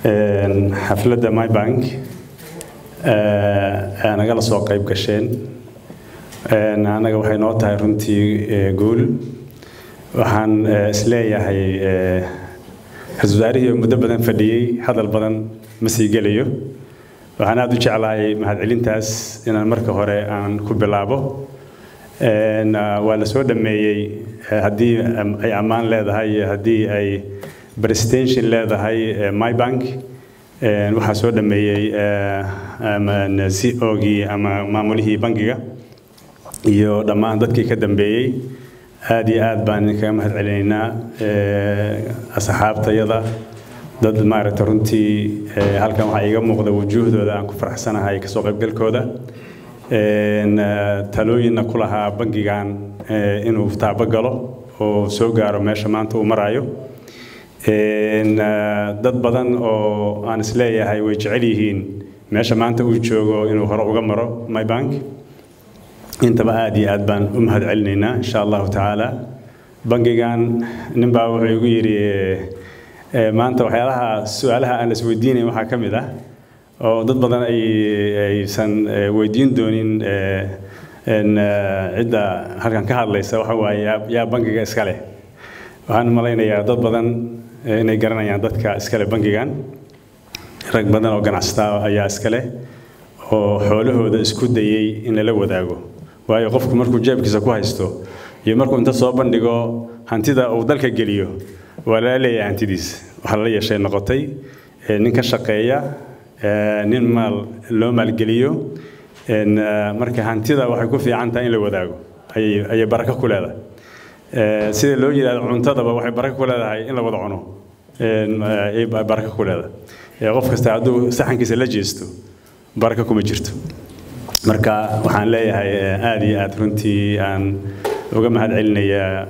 xafladda mybank nagala soo qayb gasheen annaga waxay noo tahay runtii guul waxaan isleeyahay ra-isul wasaarihii muddo badan fadhiyey hadal badan ma sii gelayo waxaan aada u jeclahay mahadcelintaas inaan marka hore aan ku bilaabo waa la soo dhameeyey haddii ay ammaan leedahay iyo haddii ay presentation leedahay mybank waxaa soo dhameeyey c ogii ama maamulihii bangiga iyo dhammaan dadkii ka dambeeyey aada iyo aad baan idinkaga mahad celinaynaa asxaabtayada dad maaragta runtii halkan waxaa iiga muuqda wujuuhdooda aan ku faraxsanahay kasoo qaybgalkooda talooyinna ku lahaa bangigan inuu taabo galo oo soo gaaro meesha maanta uu maraayo dad badan oo aan isleeyahay way jecel yihiin meesha maanta uu joogo inuu hore uga maro mybank intaba aada iyo aad baan u mahad celinaynaa insha allahu tacaala bangigan ninbaa wuxuu igu yidhi maanta waxyaalaha su-aalaha aan isweydiinayn waxaa ka mid ah oo dad badan ay aysan weydiin doonin cidda halkan ka hadlaysa waxa waaye yaa bangiga iska leh waxaan malaynayaa dad badan inay garanayaan dadka iskale bangigan rag badan oo ganacsataa ayaa iska leh oo xoolahooda isku dayey in lala wadaago waayo qofku markuu jeebkiisa ku haysto iyo markuu inta soo bandhigo hantida uu dalka geliyo waa lala leeyahay hantidiis waxaa lala yeeshay noqotay nin ka shaqeeya nin maal loo maalgeliyo marka hantida waxay ku fiican tahay in la wadaago ayay barako ku leedahay sida loo yidhahdo cuntadaba waxay barako ku leedahay in la wada cuno ayay barako ku leedahay qof kasta hadduu saxankiisa la jeesto barako kuma jirto marka waxaan leeyahay aada iyo aada runtii aan uga mahad celinayaa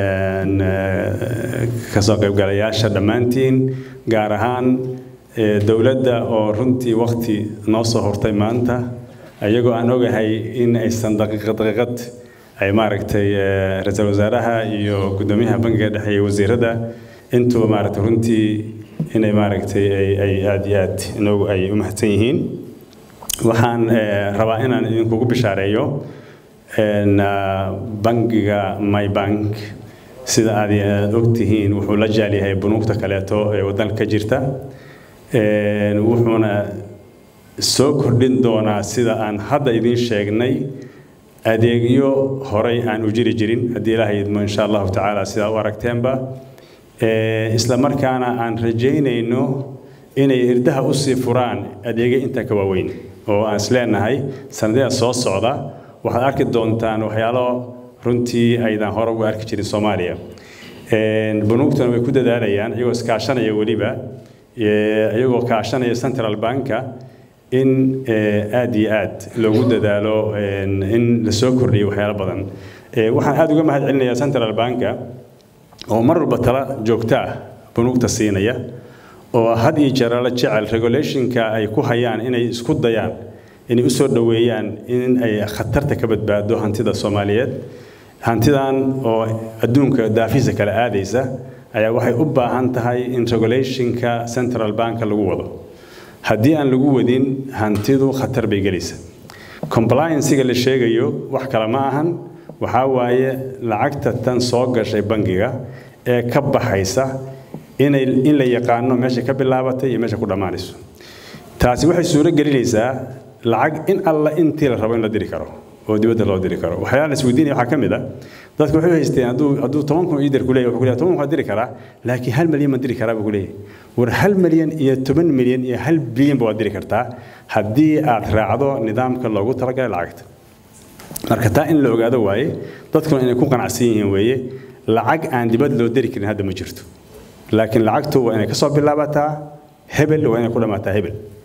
kasoo qaybgalayaasha dhammaantiin gaar ahaan dowladda oo runtii wakti noo soo hortay maanta iyagoo aan ogahay in aysan daqiiqad daqiiqad ay maaragtay ra-iisul wasaaraha iyo guddoomiyaha bangiga dhexe iyo wasiirada intuba maaragtay runtii inay maaragtay ay aada iyo aad inoogu ay u mahadsan yihiin waxaan rabaa inaan idinkugu bishaareeyo bangiga mybank sida aad aad ogtihiin wuxuu la jaalyahay bunuugta kaleeto ee waddanka ka jirta wuxuuna soo kordhin doonaa sida aan hadda idiin sheegnay adeegyo horay aan u jiri jirin haddii ilaahay idmo insha allahu tacaala sidaa u aragteenba isla markaana aan rajaynayno inay irdaha usii furaan adeegyo inta ka waaweyn oo aan isleenahay sanadada soo socda waxaad arki doontaan waxyaalo runtii aydan hore uga arki jirin soomaaliya bunuugtuna way ku dadaalayaan iyagoo iskaashanaya weliba iyagoo kaashanaya central banka in aada iyo aad loogu dadaalo in lasoo kordhiyo waxyaalo badan waxaan aada uga mahad celinayaa central banka oo mar walba tala joogta ah bunuugta siinaya oo had iyo jeer la jecel regulationka ay ku hayaan inay isku dayaan inay u soo dhoweeyaan in ay khatarta ka badbaado hantida soomaaliyeed hantidan oo adduunka daafiisa kale aadaysa ayaa waxay u baahan tahay in regulationka central banka lagu wado haddii aan lagu wadin hantidu khatar bay gelaysa compliancega la sheegayo wax kale ma ahan waxaa waaye lacagta tan soo gashay bangiga ee ka baxaysa inay in la yaqaano meesha ka bilaabatay iyo meesha ku dhammaanayso taasi waxay suuro gelinaysaa lacag in alla intii la rabo in la diri karo oo dibadda loo diri karo waxyaala la isweydiinaya waxaa ka mid ah dadku waxay haysteen hadduu hadduu toban kun iidir ku leeyahay wuxuu ku leeyahay toban kun waa diri karaa laakiin hal milyan ma diri karaa buu ku leeyahay war hal milyan iyo toban milyan iyo hal bilyan ba waad diri kartaa haddii aad raacdo nidaamka loogu talagalay lacagta marka taa in la ogaado waaye dadkuna inay ku qanacsan yihiin weeye lacag aan dibad loo diri karin hadda ma jirto laakiin lacagtu waa inay ka soo bilaabataa hebel waa inay ku dhammaataa hebel